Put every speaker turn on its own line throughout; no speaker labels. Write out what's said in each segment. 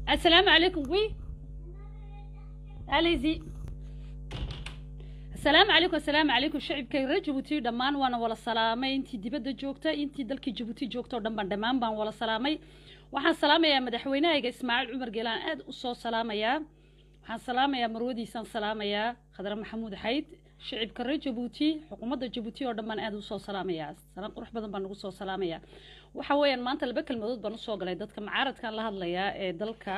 السلام عليكم وي عليزي السلام عليكم السلام عليكم shacibka reer jabuuti dhammaan waana wala salaamay intii dibadda joogta intii dalkii jabuuti joogta oo dhan baan dhammaan baan wala salaamay waxaan salaamayaa madaxweynahayga ismaaciil cumar geelaan aad u soo salaamayaa waxaan salaamayaa marwadiisaan salaamayaa khadre maxamuud xayd shacibka reer jabuuti xukuumadda jabuuti oo dhan baan aad usoo salaamayaa salaan qurux badan baan ugu soo salaamayaa waxa weeyaan maanta laba kelmadood baan usoo galay dadka macaaradkan la hadlayaa ee dalka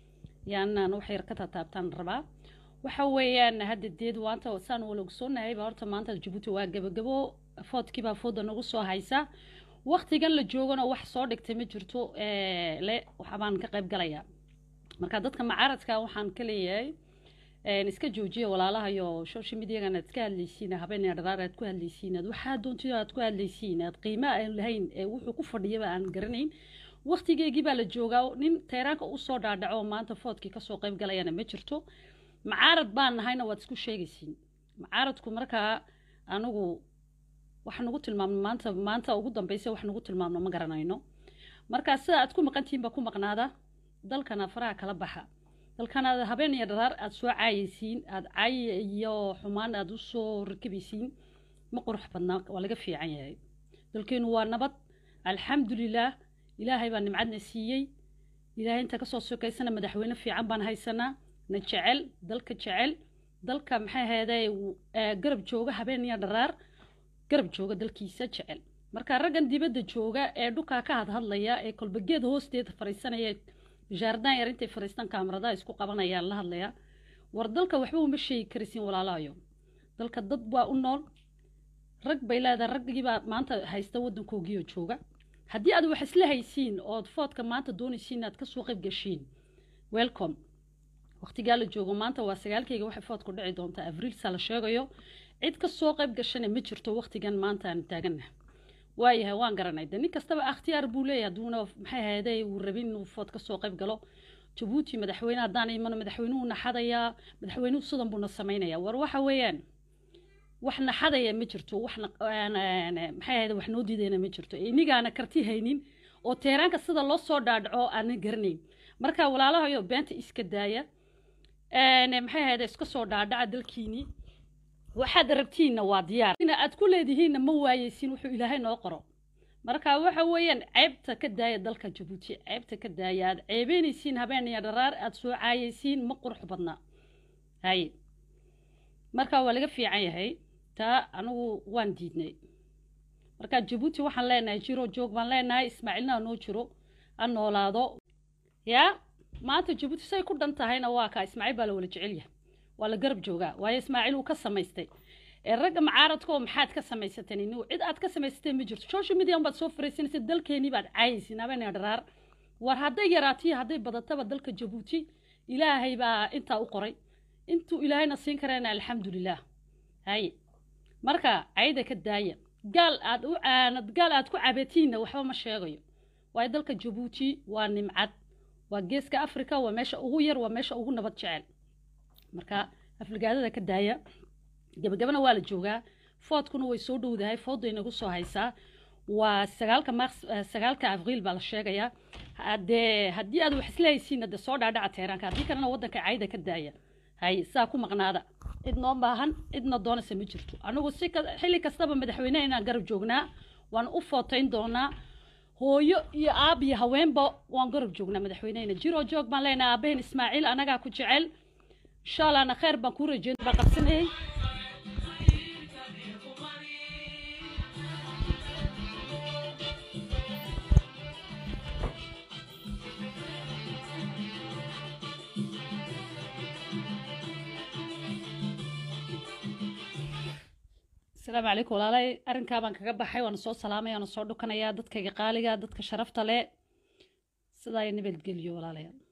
yaanaan wax yar ka taataabtaan rabaa waxa weeyaan hadda deed waanta saan wala ogsoonahay horta maanta jabuuti waa gabagabo foodkiibaa fooda nagu soo haysa waktigan la joogana wax soo dhigtay ma jirto le waxbaan ka qayb galayaa marka dadka macaaradka waxaan ka leeyahay iska joojiya walaalahayo social mediagan aad ka hadlaysiin habeen dharaar aad ku hadlaysiin aad waxaa doontida aad ku hadlaysiin aad qiimo aan lahayn ee wuxuu ku fadhiyaba aan garanayn waktigeegii baa la joogaa nin tayraanka usoo dhaadhaco maanta foodkii kasoo qayb galayana ma jirto macaarad baan nahayna waad isku sheegaysiin macaaradku markaa anigu wax nagu tilmaamno maanta maanta ugu dambeysa wax nagu tilmaamno ma garanayno markaa sida aad ku maqantihiin baa ku maqnaada dalkana faraha kala baxa dalkana habeen iyo dharaar aada soo caayaysiin aada caayi iyo xumaan aada usoo rakabaysiin ma qurux badnaa waa laga fiican yahay dalkeenu waa nabad alxamdulilaah ilaahay baa nimcadna siiyey ilaahay inta kasoo sokaysana madaxweyne fiican baan haysanaa na jecel dalka jecel dalka maxay ahayday garab jooga habeen iyo dharaar garab jooga dalkiisa jecel marka raggan dibadda jooga ee dhukaa ka hadhadlaya ee kolbageed hoosteeda fariisanaya jaardaan yar intay fariistaan kaamaradaha isku qabanayaan la hadlaya war dalka waxba uma sheegi karisiin walaalahayo dalka dad waa u nool rag bay leedahay raggiibaa maanta haysta waddankoogiioo jooga haddii aad wax isla haysiin ood foodka maanta doonaysiin inaad kasoo qayb gashiin welcome waqtigaa la joogo maanta waa sagaalkayga waxay foodku dhici doontaa abriilsa la sheegayo cid ka soo qayb gashana ma jirto waqtigan maanta aan taagana waayahay waan garanay de nin kastaba akhtiyaar buu leeyahay haduuna maxay ahayday uu rabin inuu food kasoo qayb galo jabuuti madaxweyne haddaan imano madaxweynuhu naxadayaa madaxweynuhu sidan buuna samaynaya war waxa weeyaan wax naxadaya ma jirto wax maxay ahayda wax noo diidayna ma jirto inigaana karti haynin oo teeraanka sida loo soo dhaadhaco aanan garanayn marka walaalahayo beenta iska daaya maxay ahayda iska soo dhaadhaca dalkiini waxaad rabtiinna waa diyaar ina aad ku leedihiinna ma waayeysiin wuxuu ilaahay noo qoro marka waxa weeyaan ceebta ka daaya dalka jabuuti ceebta ka daaya aad ceebeynaysiin habeen iyo dharaar aad soo caayaysiin ma qurux badna haye marka waa laga fiican yahay taa anigu waan diidnay marka jabuuti waxaan leenahay jiro joog baan leenahay ismaaciilna noo jiro ha noolaado yaa maanta jabuuti say ku dhan tahayna waa kaa ismaaciil baa la wala jecel yahay waa la garab joogaa waayo ismaaciil uu ka samaystay ee ragga macaaradka oo maxaad ka samaysateen inigu cid aad ka samaysateen ma jirto social media baad soo fariisanaysa dalkeenii baad caayaysiin habeen dharaar war hadday yaraatiyo hadday badataba dalka jabuuti ilaahay baa intaa u qoray intuu ilaahayna siin kareena alxamdulilaah haye marka cayda ka daaya gaal aad u aanad gaal aad ku cabatiinna waxba ma sheegayo waayo dalka jabuuti waa nimcad waa geeska africa waa meesha ugu yar waa meesha ugu nabad jecel marka afligaadada ka daaya gabagabana waa la joogaa foodkuna way soo dhowdahay foodday nagu soo haysaa waa sagaalka mars sagaalka abriil baa la sheegayaa dee haddii aad wax isla haysiinna dee soo dhaadhaca teeraanka haddii kalena waddanka cayda ka daaya hay saa ku maqnaada cid noo baahan cidna doonaysa ma jirto anigu si xilli kastaba madaxweyneha inaan garab joognaa waan u footayn doonaa hooyo iyo aab iyo haweenba waan garab joognaa madaxweynehena jiroo joog baan leenahay aabaheen ismaaciil anagaa ku jecel insha allahna khayr baan kuu rajeyn baan qabsanayay asalaamu calaykum walaalay arrinkaa baan kaga baxay waana soo salaamaya waana soo dhukanayaa dadkayga qaaliga dadka sharafta leh sidaa iyo nabadgeliyo walaalayaal